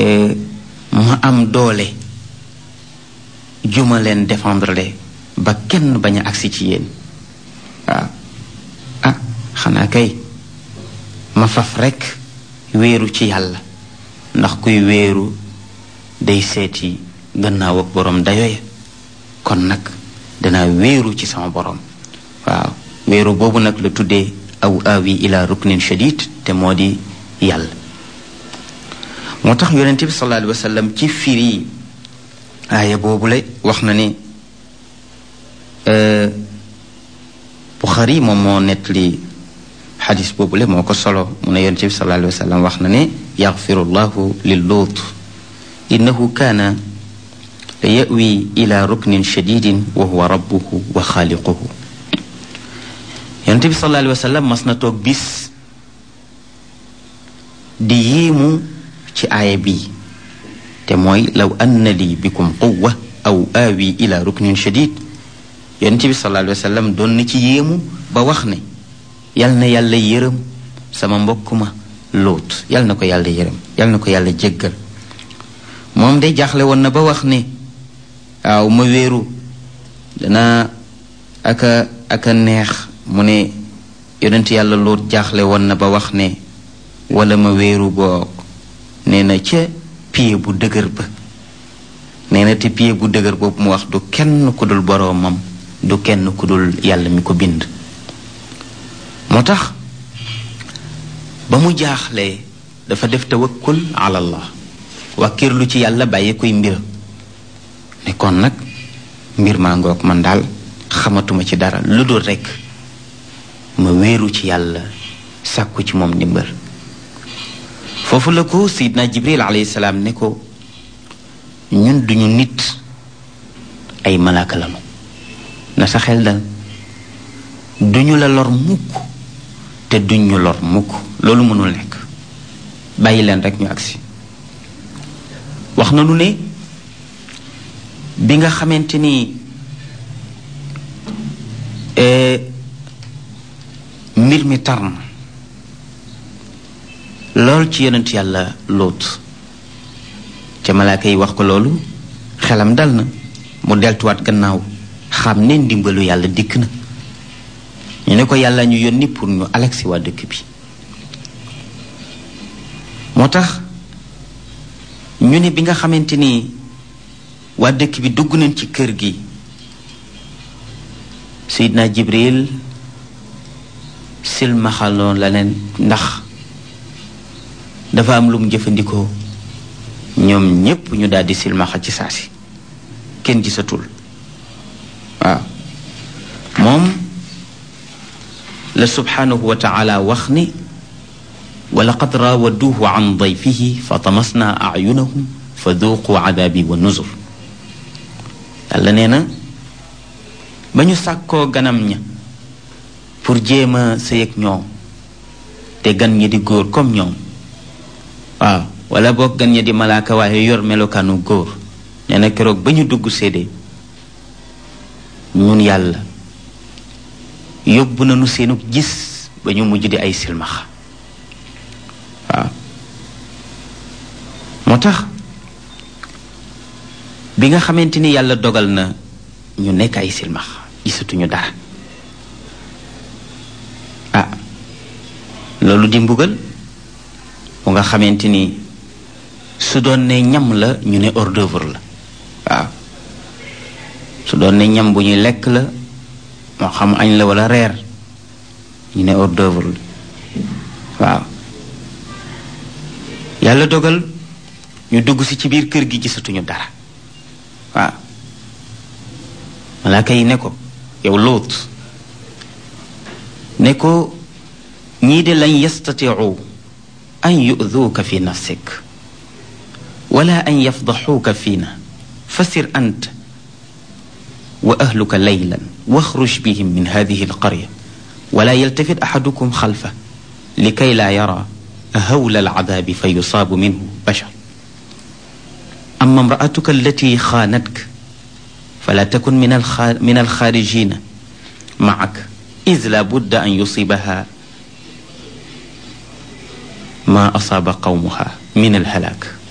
ma am doole juma leen défendre le ba kenn bañ a agsi ci yéen waaw ah xanaa kay ma faf rekk wéeru ci yàlla ndax kuy wéeru day seeti gannaaw ak boroom dayoya kon nag danaa wéeru ci sama boroom waaw wéeru boobu nag la tuddee aw awi ila ruknin shadid te moo di yàlla moo tax yonente bi sallallahu alayhi wa sallam ci firi aaya boobu la wax na ni Buxari moom moo nettali xadis boobu la moo ko solo mu ne yonente bi sallallahu alayhi wa sallam wax na ne yaxfiru llahu lil luut innahu kaana la yawi ila ruknin shadidin wa huwa rabbuhu wa xaaliquhu yonente bi sallallahu alayhi wa sallam mas na toog bis di yéemu ci aaya bii te mooy law anna li bikum quwa aw aawi ila ruknin shadid yonente bi sallallahu alayhi wa sallam doon na ci yéemu ba wax ne yal na yàlla yërëm sama mbokk ma lóot yal na ko yàlla yërëm yal na ko yàlla jéggal moom de jaaxle woon na ba wax ne waaw ma wéeru dana aka aka neex mu ne yonent yàlla lóot jaaxle woon na ba wax ne wala ma wéeru boog nee na ca pied bu dëgër ba nee na te pied bu dëgër boobu mu wax du kenn ku dul boroomam du kenn ku dul yàlla mi ko bind moo tax ba mu jaaxlee dafa def tawakkul ala allah wàkkirlu ci yàlla bàyyi koy mbir ne kon nag mbir maa ngoog man daal xamatuma ci dara lu dul rekk ma wéeru ci yàlla sàkku ci moom ndimbal foofu la ko sayidna jibril alayhi salaam ne ko ñun duñu nit ay malaaka lanu na sa xel dal duñu la lor mukk te duñ ñu lor mukk loolu mënul nekk bàyyi leen rek ñu agsi wax na nu ne bi nga xamante ni mbir mi tar na lool ci yonent yàlla lóot ca malaaka yi wax ko loolu xelam dal na mu deltuwaat gannaaw xam ne ndimbalu yàlla dikk na ñu ne ko yàlla ñu yónni pour ñu alagsi waa dëkk bi moo tax ñu ne bi nga xamante ni waa dëkk bi dugg nañ ci kër gi Seydina Jibril silmaxaloon la leen ndax dafa am lu mu jëfandikoo ñoom ñépp ñu daldi silmaxa ci saasi kenn gisatul waaw moom la subhanahu wa taala wax ni wa laqad raawaduuhu an dayfihi fa tamasna ayunahum fa duuqu adaabi wa nuzur yàlla nee na ba ñu sàkkoo ganam ña pour jéem a sëy ak ñoom te gan ñi di góor comme ñoom waaw wala boog gan ñi di malaaka waaye yor melokaanu góor nee na keroog ba ñu dugg séede ñun yàlla yóbbu nañu seenu gis ba ñu mujj di ay silmaxa waaw moo tax bi nga xamante ni yàlla dogal na ñu nekk ay silmaxa gisatuñu dara ah loolu di mbugal bu nga xamante ni su doon ne ñam la ñu ne hors d'œuvre la waaw su doon ne ñam bu ñuy lekk la moo xam añ la wala reer ñu ne hors d'œuvre la waaw yàlla dogal ñu dugg si ci biir kër gi gisatuñu dara waaw malaaka yi ne ko yow lóot ne ko ñii de lañ yastatiu an yu'duuka fi nafsik wala an yafdaxuuka fiina fasir ant wa ahluka laylan waxruj bihim min hadihi alqarya wala yaltafit axadukum xalfa likay laa yara hawla alcadaabi fa yusaabu minhu bashar ama imraatuka allati xaanatka fala takun min min alxaarijina macak id la budda an yusibaha ma asaaba qawmuha min alhalaak